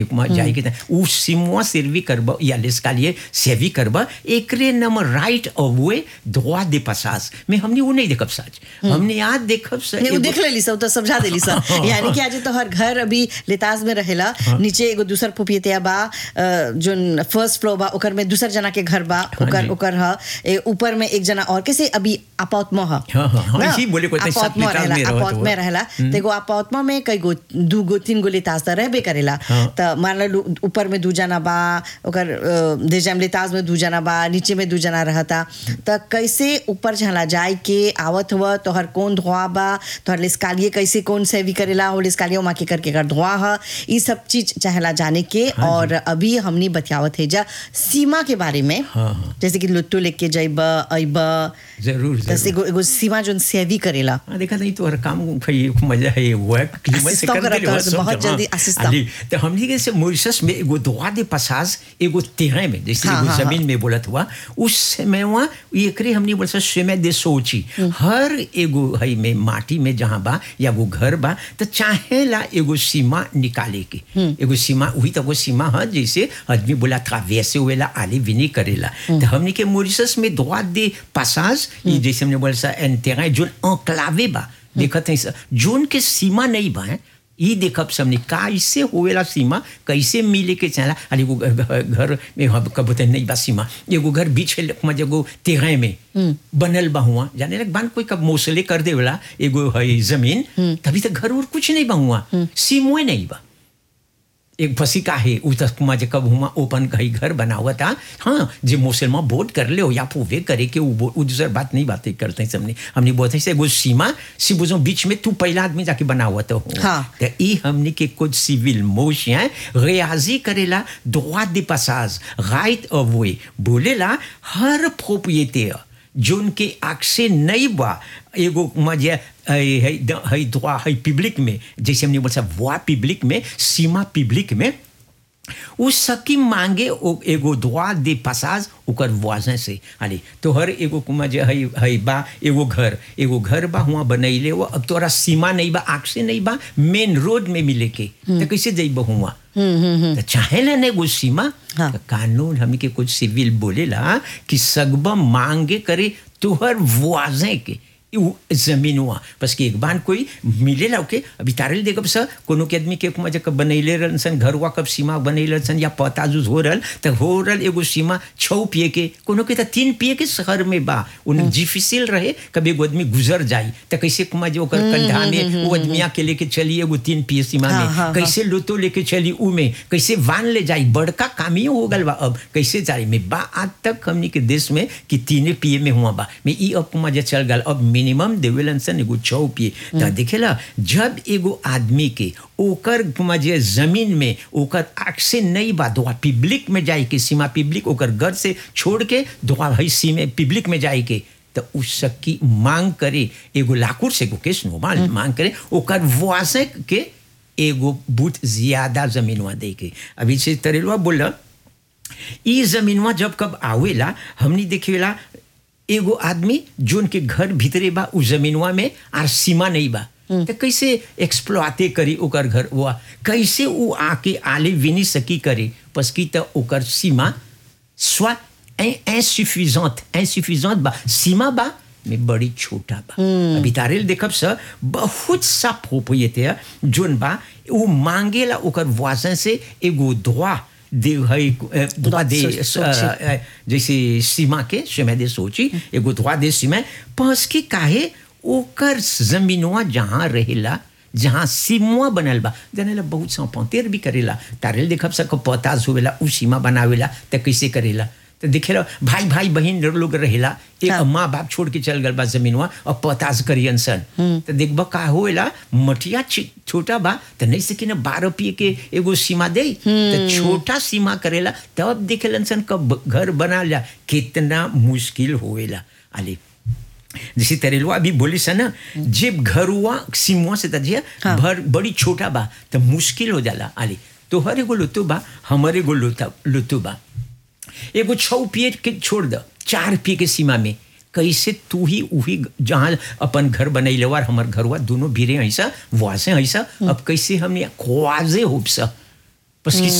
માં જાય કે उ सिमुआ सर्वी करब या लेस्कालिए सेवी करब एकरे नम राइट अवे droit de passage में हमने वो नहीं देखब सच हमने आज देखब सच नहीं वो देख लेली सब तो समझा देली सब यानी कि आज तो हर घर अभी लेताज में रहेला नीचे एगो दूसर पुपियतिया बा अ, जोन फर्स्ट फ्लोर बा ओकर में दूसर जना के घर बा ओकर जी। ओकर ह ए, ऊपर में एक जना और कैसे अभी अपाउतमा ह हाँ, हाँ, हाँ, ना? इसी बोले को तै सात अपाउतमा लेताज रहेला में रहत अपाउत में हुआ। रहेला तो एगो अपाउतमा में कई गो दू गो तीन गो लेताज तो रहबे करेला हाँ। तो मान लो ऊपर में दू जना बा ओकर अ, देजाम लेताज में दू जना बा नीचे में दू जना रहता तो कैसे ऊपर झला जाए के आवत हुआ तोहर कौन धोआ बा तोहर लिस्कालिए कैसे कौन सेवी करेला हो लिस्कालिए वहाँ के करके कर धोआ ह ये सब चीज चाहेला जाने के और अभी हमनी बतियावत है जा सीमा के बारे में हाँ, हाँ। जैसे कि लुट्टू लेके जाइब अइब जरूर जैसे जरूर एगो एगो सीमा जोन सेवी करेला हाँ देखा नहीं तो हर काम भाई मजा है वर्क कीमत से Assistant कर करा दे कर, बहुत जल्दी assistant। तो हमने के से मॉरिशस में एगो दुआ दे पसास एगो तेरे में जैसे हाँ, एगो हाँ, जमीन में बोलत हुआ उस समय वहाँ ये करे हमने बोल समय दे सोची हर एगो हई में माटी में जहाँ बा या वो घर बा तो चाहेला एगो सीमा निकाले के एगो सीमा वही तो वो सीमा है जैसे आदमी बोला था वैसे वेला आली विनी करेला तो हमने के मॉरिशस में दुआ दे पसास ये जैसे हमने बोला सा एन तेरा जो अंक्लावे बा देखत है स- जोन के सीमा नहीं बा हैं, ई देखब सबने कैसे होवेला सीमा कैसे मिले के चला अरे एगो घ- घ- घर में हम कब तो नहीं बा सीमा एगो घर बीच है में एगो तेरे में बनल बा हुआ जाने लग बान कोई कब मोसले कर देवेला एगो है जमीन तभी तक घर और कुछ नहीं बा हुआ सीमुए नहीं बा एक फसी का है उ तक जे कब हुआ ओपन कहीं घर बना हुआ था हाँ जे मुसलमान वोट कर ले हो या पूवे करे के उ वो- उ दूसर बात नहीं बातें करते हैं सबने हमने बोलते हैं एगो सीमा सी बुझो बीच में तू पहला आदमी जाके बना हुआ तो हो हाँ। तो ई हमने के कुछ सिविल मोशियां रियाजी करेला droit de passage right of way बोलेला हर प्रोप्रिएटर जोन के आँख से नहीं बा एगो मजे है है दुआ है पब्लिक में जैसे हमने बोला वो पब्लिक में सीमा पब्लिक में उ सकी मांगे ओ एगो दुआ दे पसाज ओकर वाजन से अरे तो हर एगो कुमा जे है है बा एगो घर एगो घर बा हुआ बनैले वो अब तोरा सीमा नहीं बा आँख से नहीं बा मेन रोड में मिले के तो कैसे जइब हुआ तो चाहे ना एगो सीमा हाँ। तो कानून हमनी के कुछ सिविल बोलेला कि सगबा मांगे करे तोहर वाजे के उ जमीन हुआ बस कि एक बार कोई मिलेला ओके अभी तारल देखब स कोनो के आदमी के कुमा जब बनैले रहन सन घर हुआ कब सीमा बनैले सन या पता जुज हो रहल त हो रहल एगो सीमा छौ पिए के कोनो के त तीन पिए के शहर में बा उन डिफिसिल रहे कभी एगो आदमी गुजर जाई त कैसे कुमा जो ओकर कंधा में वो आदमिया के लेके चली एगो तीन पिए सीमा हाँ, में हाँ, हाँ। कैसे लुतो लेके चली ऊ में कैसे वान ले जाई बड़का काम ही हो गल बा अब कैसे जाई में बा आज तक हमनी के देश में कि तीने पिए में हुआ बा में ई अब कुमा जे चल गल अब मिनिमम देवेलन सन एगो छौ पिए त देखेला जब एगो आदमी के ओकर कुमा जे जमीन में ओकर आँख से नहीं बा दुआ पब्लिक में जाए के सीमा पब्लिक ओकर घर से छोड़ के दुआ भाई सीमे पब्लिक में जाए के तो उस की मांग करे एगो लाकुर से एगो केस नो मांग मांग करे ओकर वासे के एगो बूथ ज्यादा जमीनवा दे के अभी से तरेलवा बोला ई जमीनवा जब कब आवेला हमनी देखेला एगो आदमी जोन के घर भीतरे बा उ जमीनवा में आर सीमा नहीं बा तो कैसे एक्सप्लॉटे करी ओकर घर हुआ कैसे उ आके आले विनी सकी करे पसकी तो ओकर सीमा स्वा इंसुफिजेंट इंसुफिजेंट बा सीमा बा में बड़ी छोटा बा अभी तारेल देखब स बहुत सा प्रोप्रिएटर जोन बा उ मांगेला ओकर वाजन से एगो दुआ दे है अ, दुआ दे सो- सोची। अ, जैसे सीमा के समय दे सोची एगो दुआ दे सीमा पस के काहे ओकर जमीनवा जहाँ रहेला जहाँ सीमा बनल बा जनेला बहुत सा पंतेर भी करेला तारेल देखब सक पताज होवेला उ सीमा बनावेला त कैसे करेला तो देखेला भाई भाई बहन लोग रहेला एक हाँ। माँ बाप छोड़ के चल गल बा जमीनवा और पताज करियन सन तो देखबा का होएला मटिया छी- छोटा बा तो नहीं सकी ना बारह पिए के एगो सीमा दे तो छोटा सीमा करेला तब देखेलन सन कब घर बना ला कितना मुश्किल होएला अली जैसे तरेलवा अभी बोली सा ना जब घर हुआ सीमुआ से तजिया हाँ। भर बड़ी छोटा बा तो मुश्किल हो जाला अली तो हर एगो लुतु बा हमारे एगो लुता लुतु बा एगो छौ पिए के छोड़ द चार पिए के सीमा में कैसे तू ही उही जहाँ अपन घर बनैले और हमर घर हुआ दोनों भीरे ऐसा वहाँ से ऐसा अब कैसे हमने ख्वाजे होप सा parce que